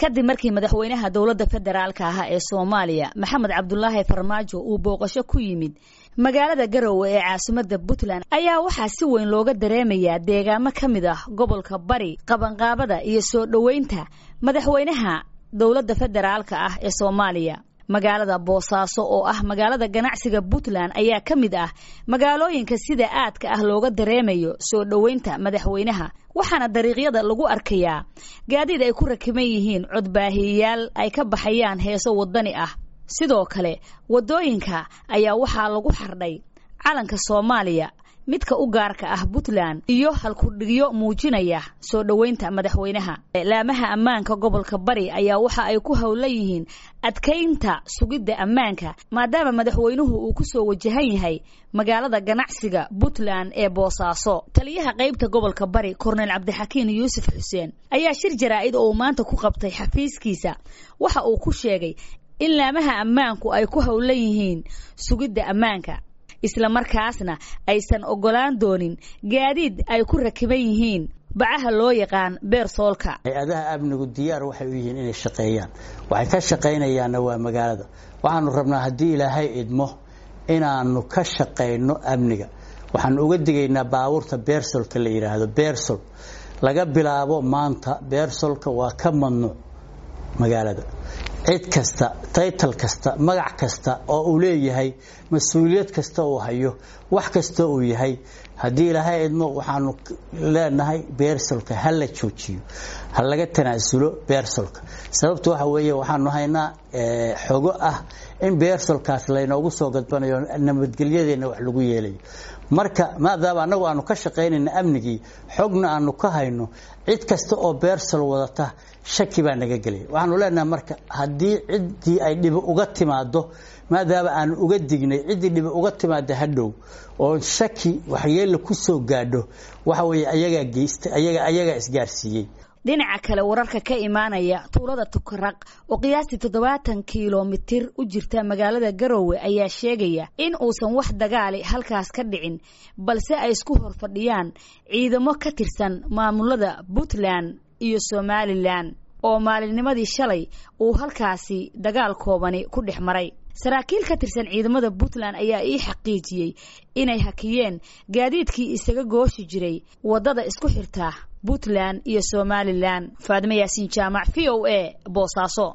kadib markii madaxweynaha dowladda federaalka ah ee soomaaliya maxamed cabdulaahi farmaajo uu booqasho ku yimid magaalada garowe ee caasimadda puntland ayaa waxaa si weyn looga dareemayaa deegaamo ka mid ah gobolka bari qabanqaabada iyo soo dhoweynta madaxweynaha dowladda federaalka ah ee soomaaliya magaalada boosaaso oo ah magaalada ganacsiga puntland ayaa ka mid ah magaalooyinka sida aadka ah looga dareemayo soo dhoweynta madaxweynaha waxaana dariiqyada lagu arkayaa gaadiid ay ku rakiban yihiin codbaahiyayaal ay ka baxayaan heeso wadani ah sidoo kale waddooyinka ayaa waxaa lagu xardhay calanka soomaaliya midka u gaarka ah puntland iyo halkudhigyo muujinaya soo dhoweynta madaxweynaha laamaha ammaanka gobolka bari ayaa waxa ay ku howlan yihiin adkaynta sugidda ammaanka maadaama madaxweynuhu uu ku soo wajahan yahay magaalada ganacsiga puntland ee boosaaso taliyaha qaybta gobolka bari korneyl cabdixakiin yuusuf xuseen ayaa shir jaraa'id oo uu maanta ku qabtay xafiiskiisa waxa uu ku sheegay in laamaha ammaanku ay ku howlan yihiin sugidda ammaanka isla markaasna aysan oggolaan doonin gaadiid ay ku rakiban yihiin bacaha loo yaqaan beersoolka hay-adaha amnigu diyaar waxay u yihiin inay shaqeeyaan waxay ka shaqaynayaanna waa magaalada waxaanu rabnaa haddii ilaahay idmo inaanu ka shaqayno amniga waxaanu uga digaynaa baabuurta beersolka la yidhaahdo beersol laga bilaabo maanta beersolka waa ka mamnuuc magaalada cid kasta taytal kasta magac kasta oo uu leeyahay mas-uuliyad kasta uu hayo wax kasta uu yahay haddii ilaahay idmo waxaanu leenahay beersolka ha la joojiyo ha laga tanaasulo beersolka sababta waxa weeye waxaanu haynaa xogo ah in beersolkaas laynoogu soo gadbanayo nabadgelyadeenna wax lagu yeelayo marka maadaama annagu aanu ka shaqaynayna amnigii xogna aanu ka hayno cid kasta oo beersol wadata shaki baa naga gelaya waxaanu leenahay marka haddii ciddii ay dhibi uga timaado maadaama aanu uga dignay ciddii dhibi uga timaada hadhow oo shaki waxyeella ku soo gaadho waxa weeye ayagaa geysta ayaga ayagaa isgaarsiiyey dhinaca kale wararka ka imaanaya tuulada tukaraq oo qiyaastii toddobaatan kilomitir u jirta magaalada garowe ayaa sheegaya in uusan wax dagaali halkaas ka dhicin balse ay isku hor fadhiyaan ciidamo ka tirsan maamulada puntland iyo somalilan oo maalinnimadii shalay uu halkaasi dagaal koobani ku dhex maray saraakiil ka tirsan ciidamada puntland ayaa ii xaqiijiyey inay hakiyeen gaadiidkii isaga gooshi jiray waddada isku xirta puntland iyo somalilan faadime yaasiin jaamac v o a boosaaso